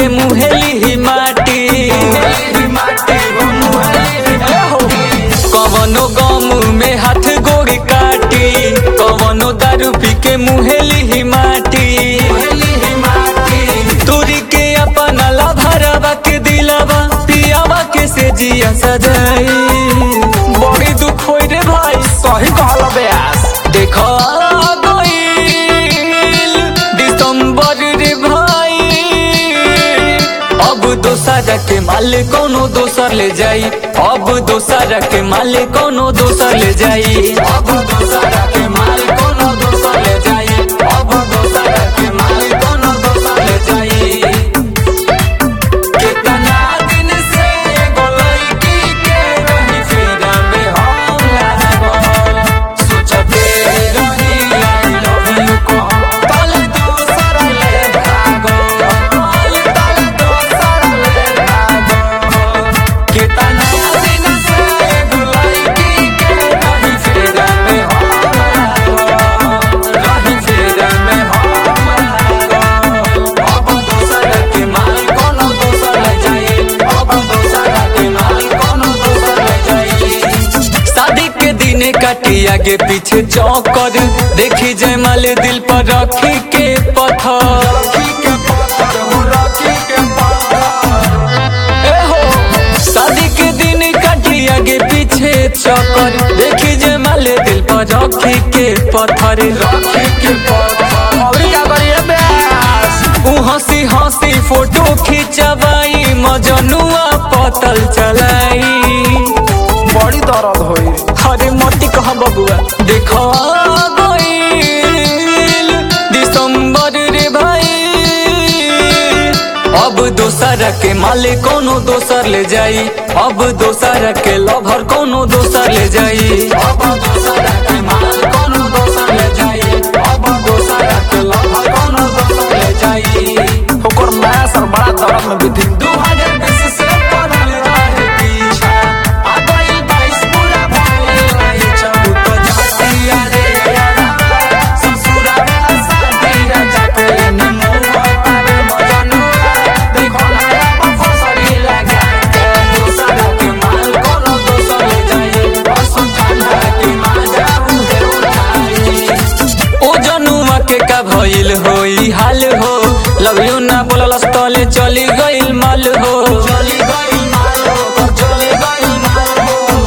के मुहेली ही माटी कवनो गम में हाथ गोड़ काटी कवनो दारू पी के मुहेली ही माटी तुरी के अपना लाभरवा के दिलवा पियावा के से जिया सजाई बड़ी दुख होई रे भाई सही कहल ब्यास देखो आ गइल दिसंबर रे भाई अब दोसर के माल कोनो दोसर ले जाई अब दोसर के माल कोनो दोसर ले जाई अब दोसर के माल कोनो दोसर ले जाई अब दोसर के माल कोनो दोसर ले जाई कितना दिन से गोलैकी के रही फेरा में हम लागल सोचते रही I love you को तल दोसर ले भागल तल दोसर ले भागल कितना दिन से गोलैकी के रही फेरा में हम लागल रही फेरा में हम लागल अब दोसर के माल कोनो दोसर ले जाई अब दोसर के माल कोनो दोसर ले जाई शादी के दिने काटी आगे पीछे चौकर देखी जयमाल दिल पर रखी के पत्थर ए हो शादी के दिन काटी आगे पीछे चौकर देखी जयमाल दिल पर रखी के पत्थर रखी के पत्थर और क्या करिए ब्यास ऊ हंसी हंसी फोटो खिंचवाई मजनुआ पतल चलाई बड़ी दर्द होई अरे मोती कह बबुआ देखो आ गइल दिसंबर रे भाई अब दोसर के माले कोनो दोसर ले जाई अब दोसर के लभर कोनो दोसर ले जाई अब दोसर के माल कोनो दोसर ले जाई अब दोसर के लभर कोनो दोसर ले जाई ओकर माया सर बड़ा दर्द में बीती दू हजार बीस से पड़ल रहे पीछा आ गइल बाईस पूरा भइल रहे चबू तो जातिया रे यारा ससुरावा साथीरा जाके नमुआ पावे मजनुआ देखो नया बफसरी लगा के दोसर के माल कोनो दोसर ले जाए बसो ठंडा के माजा उहे उठाई ओ जनुआ के का भइल होई हाल हो लव यू ना बोलल तले चली गइल माल हो चली गइल माल हो चली गइल माल हो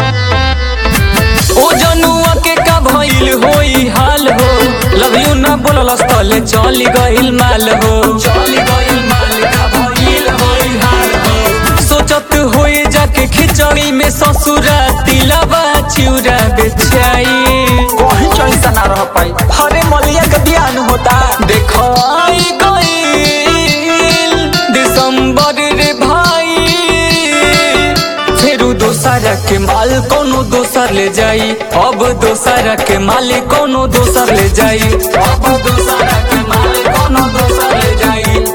ओ जनुआ के का भइल होई हाल हो लव यू ना बोलल तले चली गइल माल हो चली गइल माल का भइल होई हाल हो सोचत होई जाके खिचड़ी में ससुरा तिलवा चिउरा बेचाई कहीं चैसा ना रह पाई हरे मलिया के बियान होता देखो आई गइल दिसंबर रे भाई फेरू दोसर के माल कोनो दोसर ले जाई अब दोसर के माल कोनो दोसर ले जाई अब दोसर के माल कोनो दोसर ले जाई